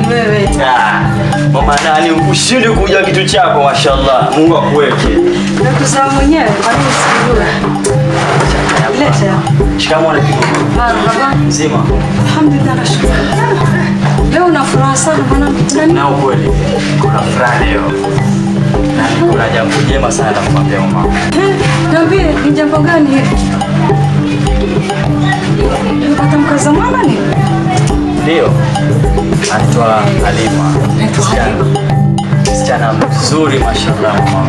nani wewe? Ah, Mama nani ushindi kuja kitu chako mashallah. Mungu akuweke. Nakuzaa mwenyewe, kwa nini usikujue? Leta. Shikamoo na pigo. Marhaba. Mzima. Alhamdulillah nashukuru. Leo una furaha sana mwanangu. Nani? Na ukweli kuna furaha leo. Na kuna jambo jema sana la kumwambia mama. Eh, Niambie ni jambo gani hili? Umepata mkaza mwana ni? Ndio. Anaitwa Halima. Naitwa Halima. Msichana mzuri mashallah mama.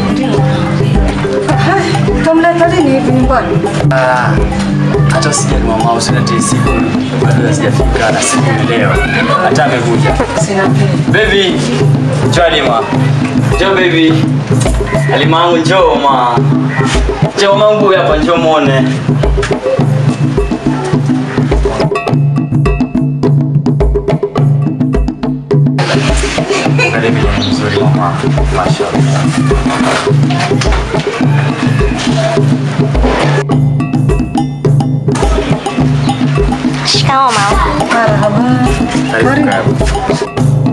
Hai, utamleta lini hivi nyumbani? Ah, hata usijali mama, usilete siku bado sijafika na siku ni leo. Hata amekuja. Sina pesa. Baby, njoo Halima. Njoo baby. Halima yangu njoo ma. Njoo mangu hapa njoo muone. Karibu ni mzuri mama. Mashallah. Shikamoo mama. Marhaba. Karibu karibu.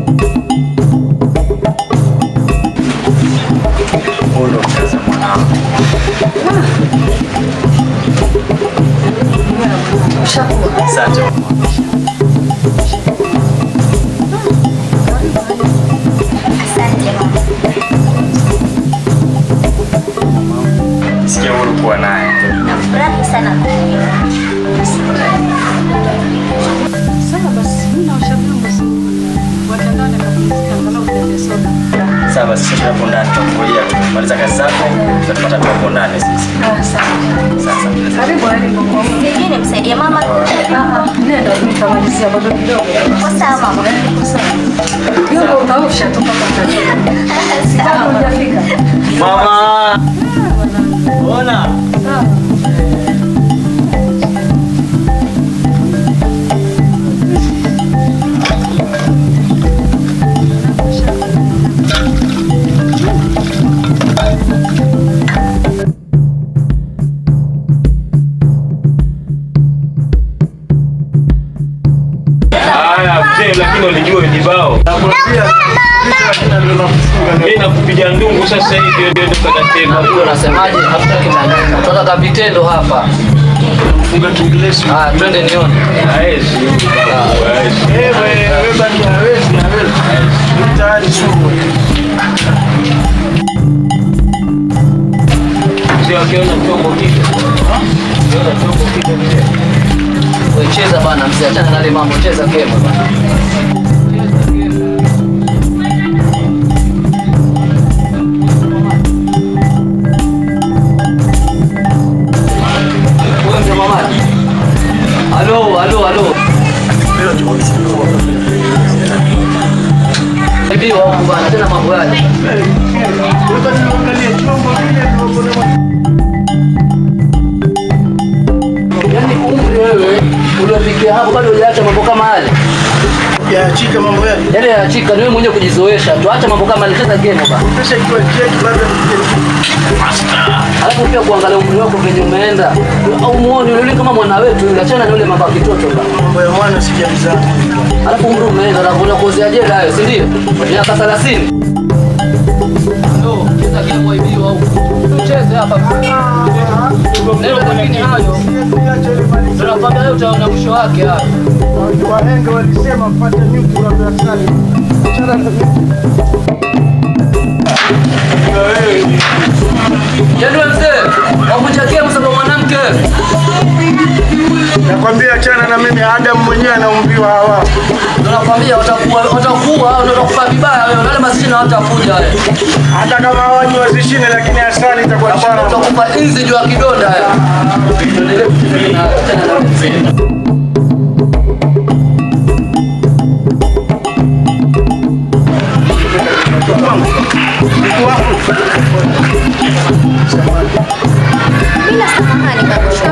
Huyu ndo mzazi wa mwanangu. Ushakuwa. Asante mama. Asante mama. Sikia huru kuwa naye. Nafurahi sana kukuona. Sawa basi, mimi na ushauri wangu. Watandane kabisa, angalau ulete soda. Sawa basi sisi hapo ndani tutakuja tumaliza kazi zako tutapata tu hapo ndani sisi. Ah, sawa. Sasa. Karibu Halima kwa huko. Sijui nimsaidie mama. Ah, ah, nenda nitamalizia bado kidogo. Uko sawa mama? Vyombo utaosha tu mpaka utajua. Bado hujafika. Mama. Ona. Sawa. Haya mzee, lakini ulijua vijibao. Mimi nakupiga ndungu sasa hivi ndio ndio kanatema. Huyo unasemaje? Hatutaki maneno. Tunataka vitendo hapa. Funga Kiingereza. Ah, twende nione. Haezi. Haezi. Mzee akiona chombo kike. Akiona chombo kike vile. Wewe cheza bana, mzee, achana na yale mambo, cheza kema bana. Wewe mzee mamaji. Halo, halo, halo. Bibi wangu bana, tena mambo yale. Yaani umri wewe uliofikia hapo bado hujaacha mambo kama yale. yaachika mambo yake. Yale yaachika ni wewe mwenyewe kujizoesha tu. Acha mambo kama yale, cheza game bana. Pesa ikiwa cheki labda Alafu pia kuangalia umri wako venye umeenda. Au muone yule kama mwana wetu yule, achana na yule mambo ya kitoto bana. mambo ya mwana sijalizana. Alafu umri umeenda na kuna kozi ya jela hayo, si ndio? Miaka 30. Ndio, cheza game waibiwa huko. Cheze hapa. Ndio lakini hayo. Tunakwambia leo utaona mwisho wake hayo. Wahenga walisema mpate nyuki wa asali. Achana na nyuki. Yaani wewe mzee, wavunja game sababu mwanamke. Nakwambia achana na mimi, Adam mwenyewe anaumbiwa hawa. Tunakwambia watakuwa watakuwa au watakufa vibaya wewe. Wale masishina watakuja wewe. Hata kama hawaji wazishine, lakini asali itakuwa chana. Utakufa inzi juu ya kidonda wewe. Tuendelee kufikiria na tena na mzee. Bila samahani kabisa.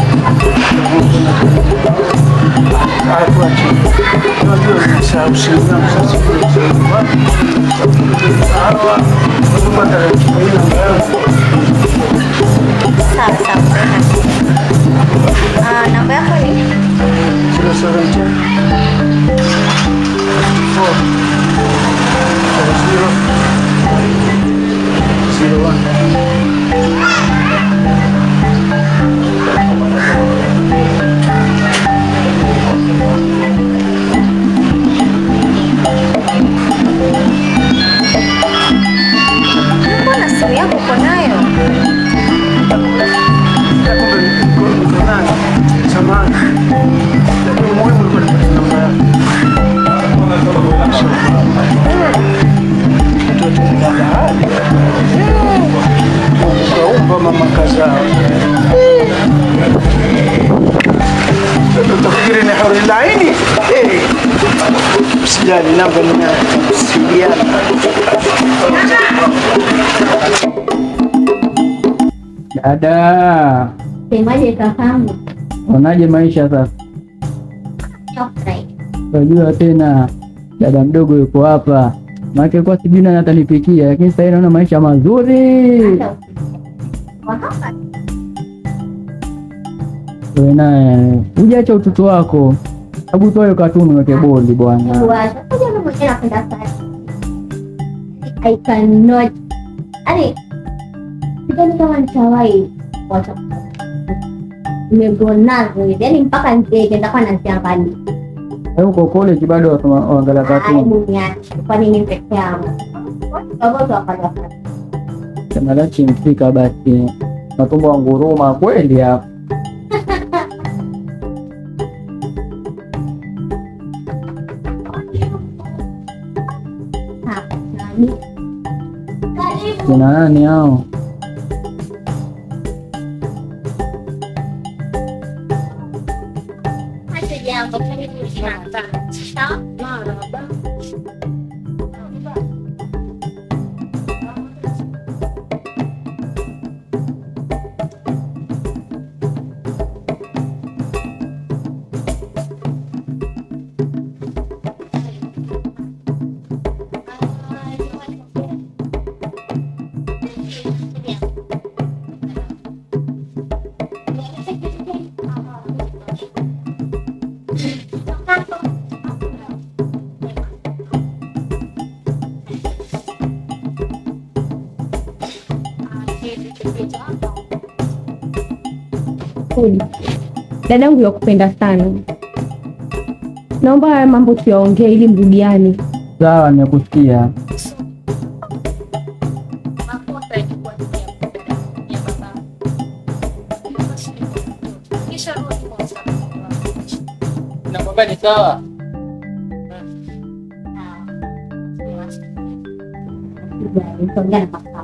Haya, tuache. Unajua nimesahau simu yangu sasa. Hawa, watapata ratiba hii namba yangu. Sawa sawa. Ah, namba yako ni? Zero seven ten. Usijali, namba ni yako, tusaidiane. Dada, Semaje kakangu? unaje maisha sasa? Shofrai. Unajua tena dada mdogo yuko hapa, maana kwa sijui nani atanipikia, lakini sasa hivi naona maisha mazuri. Hata Kwa hapa Wewe naye hujacha utoto wako, hebu toa hiyo katuni weke boli bwana. kuwacha. Unajua mimi mwenyewe napenda sana. I cannot. Yaani sidhani kama nitawahi kuacha. Nimegonazo hivi. Yaani mpaka ndege nitakuwa naziangalia. Wewe uko college bado wasoma- waangalia katuni, Aibu niache. Kwa nini peke yangu? Watu wote wakaja sema lachi mfika basi, matumbo ya nguruma kweli hapa. hapa. Nani? Kina nani hao? Hata jambo karibu sana. Sawa? Kweli. Dadangu yakupenda sana, naomba haya mambo tuyaongee ili mrudiane. Sawa, nimekusikia. Nakwambia ni sawa. Nitaongea na papa.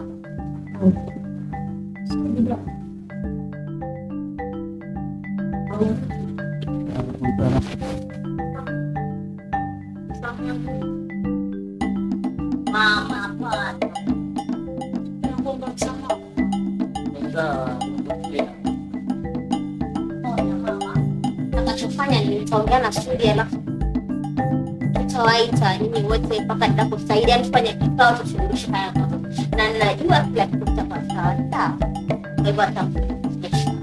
Mama, hapana. Sawa. Ona mama. Atakachofanya ni nitaongea na Sudi alafu tutawaita nyinyi wote mpaka nitakusaidia tufanye kikao tushughulishe haya mambo. Na najua kila kitu kitakuwa sawa sawa. Kwa hivyo atamfundisha.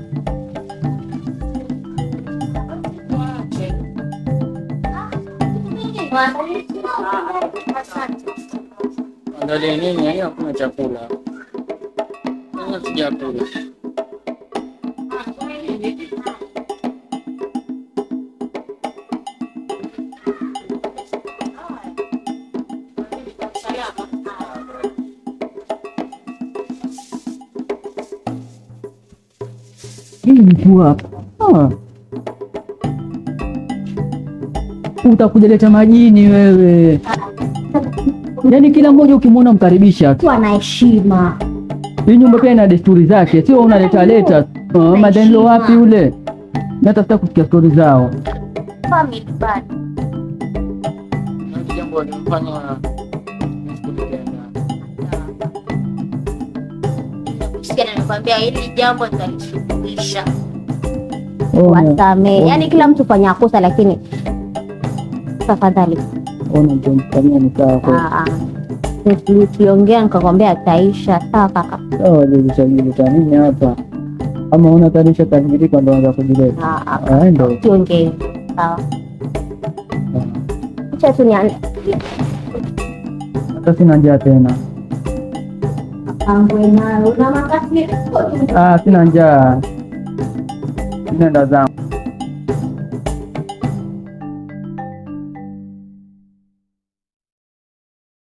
Angalia nini? Yaani hakuna chakula. Sasa sijakula. Hii mtu hapa Ah. utakuja leta majini wewe, yaani kila mmoja ukimwona mkaribisha tu. Kuwa na heshima. Hii nyumba pia ina desturi zake, sio unaleta leta uh, madanilo wapi ule, na hata sitaki kusikia stori zao. Family bad. Na hili jambo limfanya nisikupenda. Nimekusikia na nikwambia hili jambo nitalishughulisha. Ona, Wasamee. Yaani kila mtu fanya kosa lakini tafadhali. ona mtomfanyia ni sawa kweli. Ah, ah. Tuliongea nikakwambia ataisha. Sawa kaka. Sawa, jilisajilita nini hapa? Ama una tarisha tajirika ndo anza kujileta Ah, ah. Ah, ndo Tuongee. Sawa. Acha tu nianze. hata sina njaa tena. Pangwe nayo. Una makasiriko tu. Ah, sina njaa, nenda zangu.